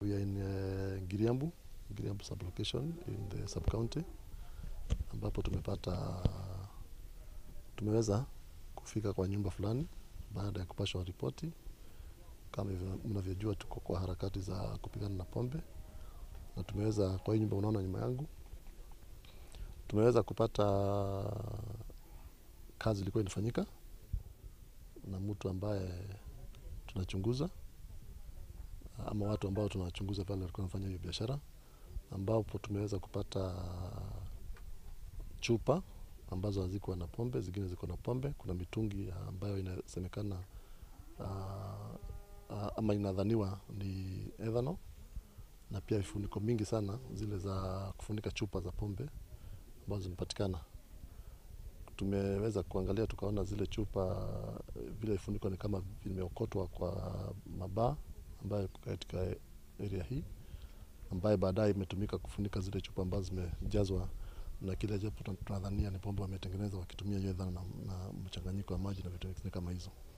We are in uh, Giriambu, Giriambu sublocation in the sub-county ambapo tumepata tumeweza kufika kwa nyumba fulani baada ya kupashwa ripoti. Kama hivyo mnavyojua, tuko kwa harakati za kupigana na pombe, na tumeweza kwa hii nyumba unaona nyuma yangu, tumeweza kupata kazi ilikuwa inafanyika na mtu ambaye tunachunguza ama watu ambao tunawachunguza pale walikuwa wanafanya hiyo biashara, ambapo tumeweza kupata chupa ambazo hazikuwa na pombe, zingine ziko na pombe. Kuna mitungi ambayo inasemekana uh, uh, ama inadhaniwa ni ethanol, na pia vifuniko mingi sana zile za kufunika chupa za pombe ambazo zimepatikana. Tumeweza kuangalia tukaona zile chupa vile vifuniko ni kama vimeokotwa kwa mabaa ambayo katika area hii ambaye baadaye imetumika kufunika zile chupa ambazo zimejazwa na kile japo tunadhania ni pombe wametengeneza wakitumia hiyo ethanol na, na mchanganyiko wa maji na vitu vingine kama hizo.